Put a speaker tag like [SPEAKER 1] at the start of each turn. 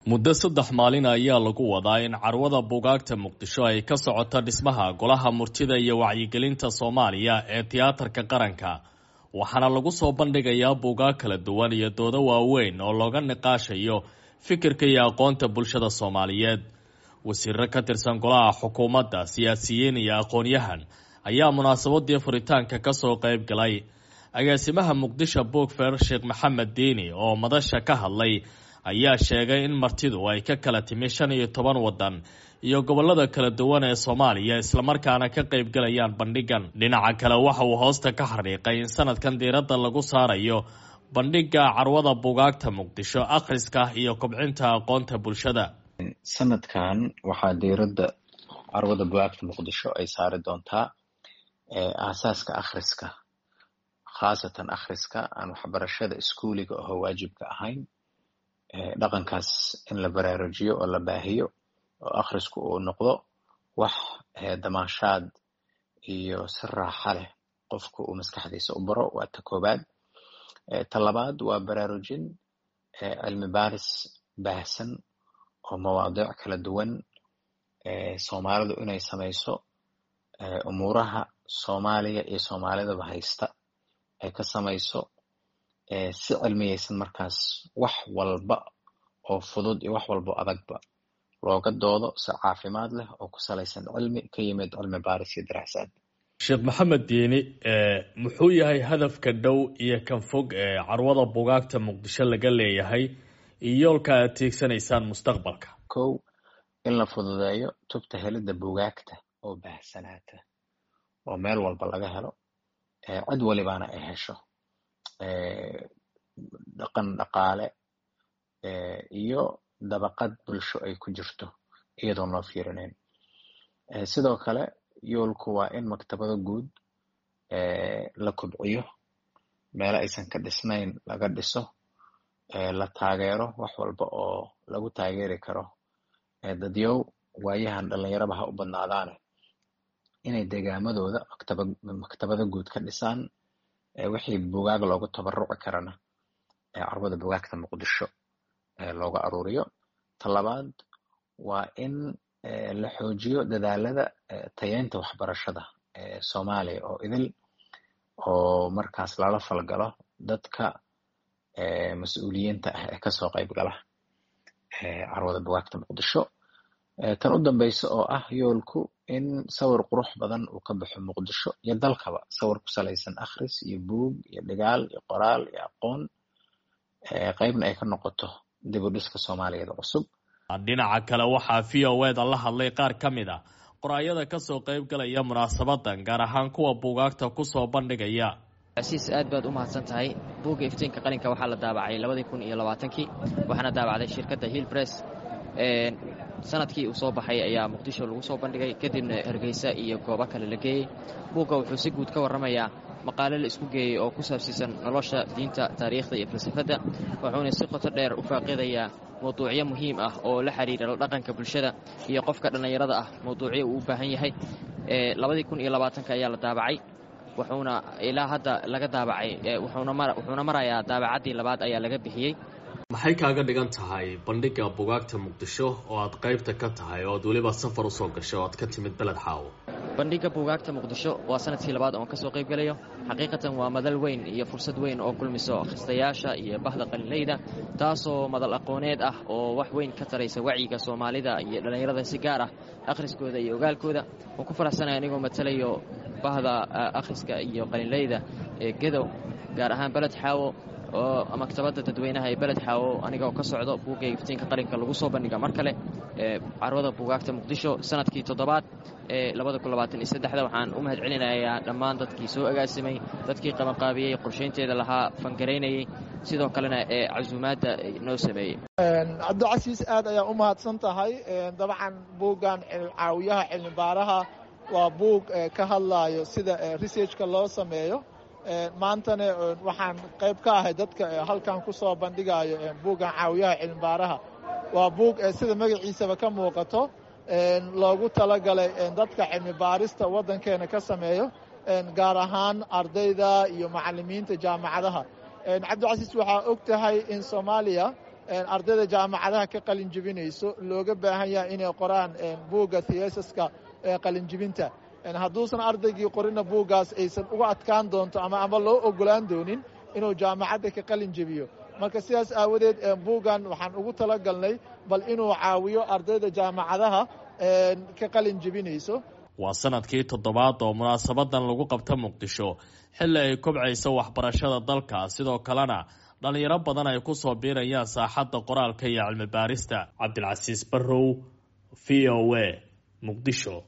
[SPEAKER 1] muddo saddex maalin ayaa lagu wadaa in carwada buugaagta muqdisho ay ka socoto dhismaha golaha murtida iyo wacyigelinta soomaaliya ee tiyaatarka qaranka waxaana lagu soo bandhigayaa buugaag kala duwan iyo doodo waaweyn oo looga niqaashayo fikirka iyo aqoonta bulshada soomaaliyeed wasiiro ka tirsan golaha xukuumadda siyaasiyiin iyo aqoon-yahan ayaa munaasabadii furitaanka kasoo qayb galay agaasimaha muqdisho bookfer sheekh maxamed diini oo madasha ka hadlay ayaa sheegay in martidu ay ka kala timi shan iyo toban waddan iyo gobolada kala duwan ee soomaaliya islamarkaana ka qaybgalayaan bandhigan dhinaca kale waxa uu hoosta ka xariiqay in sanadkan diiradda lagu saarayo bandhiga carwada buugaagta muqdisho akhriska iyo kobcinta aqoonta bulshada
[SPEAKER 2] sanadkan waxaa diiradda carwada bugaagta muqdisho ay saari doontaa aasaaska akhriska khaasatan akhriska aan waxbarashada iskuuliga oo waajibka ahayn dhaqankaas in la baraarujiyo oo la baahiyo oo akhrisku uu noqdo wax damaashaad iyo si raaxa leh qofka uu maskaxdiisa u baro waa ta koobaad ta labaad waa baraarujin cilmi baaris baahsan oo mawaadiic kala duwan soomaalidu inay samayso umuuraha soomaaliya iyo soomaalidaba haysta ay ka samayso si cilmiyeysan markaas wax walba oo fudud iyo wax walba oo adagba looga doodo si caafimaad leh oo ku salaysan cilmi ka yimid cilmi baaris iyo daraasaad
[SPEAKER 1] sheekh maxamed diini muxuu yahay hadafka dhow iyo kan fog ee carwada buugaagta muqdisho laga leeyahay iyo yoolka aad tiigsanaysaan mustaqbalka
[SPEAKER 2] kow in la fududeeyo tubta helidda buugaagta oo baahsanaata oo meel walba laga helo cid walibaana ay hesho dhaqan dhaqaale iyo dabaqad bulsho ay ku jirto iyadoon loo fiirinayn sidoo kale yoolku waa in maktabado guud la kobciyo meelo aysan ka dhisnayn laga dhiso la taageero wax walba oo lagu taageeri karo dadyow waayahan dhalinyaraba ha u badnaadaane inay degaamadooda maktaba maktabado guud ka dhisaan wixii bugaag loogu tabaruci karana carwada bugaagta muqdisho looga aruuriyo ta labaad waa in la xoojiyo dadaalada tayeynta waxbarashada soomaaliya oo idil oo markaas lala falgalo dadka mas-uuliyiinta ah ee kasoo qayb gala carwada bugaagta muqdisho tan u dambeysa oo ah yoolku in sawir qurux badan uu ka baxo muqdisho iyo dalkaba sawir ku salaysan akhris iyo buug iyo dhigaal iyo qoraal iyo aqoon qeybna ay ka noqoto dib u dhiska soomaaliyeed cusub
[SPEAKER 1] dhinaca kale waxaa v o eda la hadlay qaar ka mid a qoraayada kasoo qayb galaya munaasabadan gaar ahaan kuwa buugaagta kusoo bandhigaya
[SPEAKER 3] asiis aad baad u mahadsan tahay buugga iftiinka qalinka waxaa la daabacay labadii kun iyo labaatankii waxaana daabacday shirkadda hill bress sanadkii uu soo baxay ayaa muqdisho lagu soo bandhigay kadibna hargeysa iyo goobo kale la geeyey buugga wuxuu si guud ka warramayaa maqaale la isku geeyey oo ku saabsiisan nolosha diinta taariikhda iyo falsafadda wuxuuna si qoto dheer u faaqidayaa mawduucyo muhiim ah oo la xidhiira la dhaqanka bulshada iyo qofka dhallinyarada ah mawduucyo uu u baahan yahay labadii kun iyo labaatanka ayaa la daabacay wuxuuna ilaa hadda laga daabacay wuxuuna marayaa daabacaddii labaad ayaa laga bixiyey
[SPEAKER 1] maxay kaaga dhigan tahay bandhiga bugaagta muqdisho oo aad qaybta ka tahay oo aad weliba safar usoo gashay oo aad ka timid beled xaawo
[SPEAKER 3] bandhigga buugaagta muqdisho waa sanadkii labaad oon ka soo qayb gelayo xaqiiqatan waa madal weyn iyo fursad weyn oo kulmiso akhristayaasha iyo bahda qalinleyda taasoo madal aqooneed ah oo wax weyn ka taraysa wacyiga soomaalida iyo dhallinyarada si gaar ah akhriskooda iyo ogaalkooda waan ku faraxsanaya anigoo matalayo bahda akhriska iyo qalinleyda ee gedow gaar ahaan beled xaawo oo maktabadda dadweynaha ee beled xaawo anigaoo ka socdo buugga iftiinka qalinka lagu soo bandhiga mar kale ee carwada buugaagta muqdisho sanadkii toddobaad ee labada kun labaatan iyo saddexda waxaan u mahad celinayaa dhammaan dadkii soo agaasimay dadkii qabanqaabiyey qorshaynteeda lahaa fangaraynayey sidoo kalena ee casuumaadda noo sameeyey
[SPEAKER 4] cabdicasiis aad ayaa u mahadsan tahay dabcan buuggan caawiyaha cilmibaaraha waa buug ka hadlaayo sida researchka loo sameeyo maantana waxaan qayb ka ahay dadka halkan ku soo bandhigayo buuggan caawiyaha cilmibaaraha waa buug sida magaciisaba ka muuqato loogu talagalay dadka cilmi baarista waddankeena ka sameeyo gaar ahaan ardayda iyo macallimiinta jaamacadaha cabdicasiis waxaa og tahay in soomaaliya ardayda jaamacadaha ka qalin jebinayso looga baahan yahay inay qoraan buugga theesaska qalinjibinta hadduusan ardaygii qorina buuggaas aysan uga adkaan doonto ama ama loo ogolaan doonin inuu jaamacadda ka qalin jebiyo marka sidaas aawadeed buuggan waxaan ugu talagalnay bal inuu caawiyo ardayda jaamacadaha ka qalin jebinayso
[SPEAKER 1] waa sanadkii toddobaad oo munaasabadan lagu qabta muqdisho xilli ay kobcayso waxbarashada dalka sidoo kalena dhalinyaro badan ay ku soo biirayaan saaxadda qoraalka iyo cilmi baarista cabdilcasiis barrow v o a muqdisho